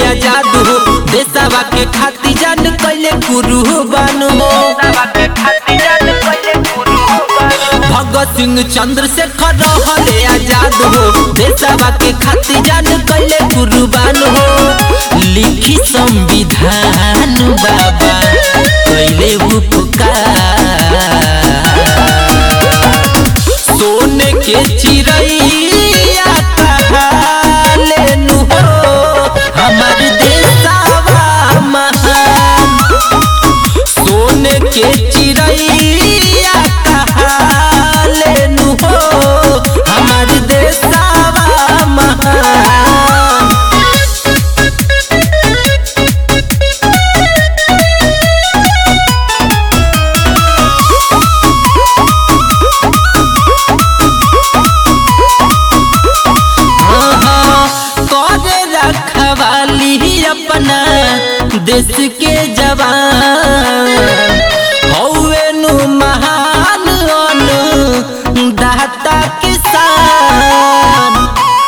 आजाद हो देशवा के खाती जान कैले कुर्बान हो भगत सिंह चंद्रशेखर रहले आजाद हो देशवा के खाती जान कैले कुर्बान हो लिखी संविधान बाबा कैले उपकार सोने के चिड़ैया कहाले नु हो हमर देशवा महान सोने के चिड़ैया कहाले नु हो हमर देशवा महान करे रखवाली अपना देश के जवान हौवे नु महान अनु दाता किसान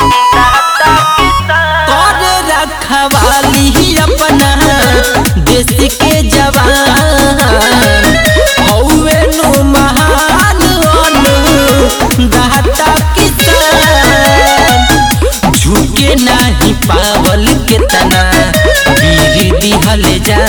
करे रखवाली अपना देश के जवान हौवे नु महान अनु दाता किसान झुके नाही पावल के तना वीर दिहल जा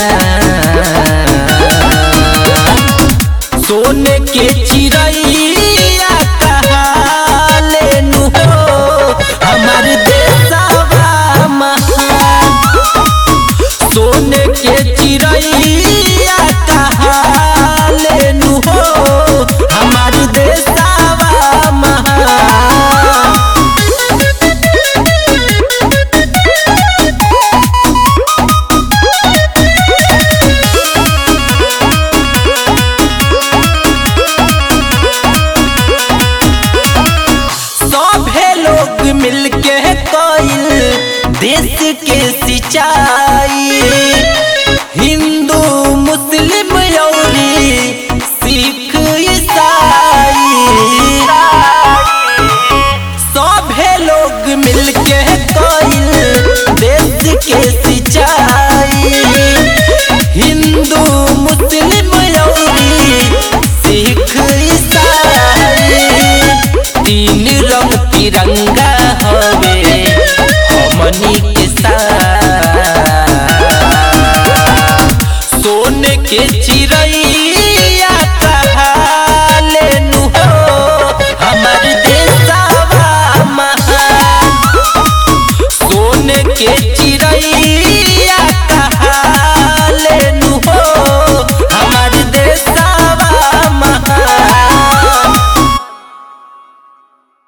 सोने के चिड़ैया कहाले नु हो हमर देशवा महान सोने के चिड़ैया कहाले नु हो हमर देशवा महान सभे लोग मिलके कइल देश के सिंचाई हिंदू मुस्लिम यौरी सिख ईसाई सभे लोग मिलके कइल देश के सिंचाई हिंदू मुस्लिम यौरी सिख ईसाई तीन रंग तिरंगा हवे हमनी के साथ सोने के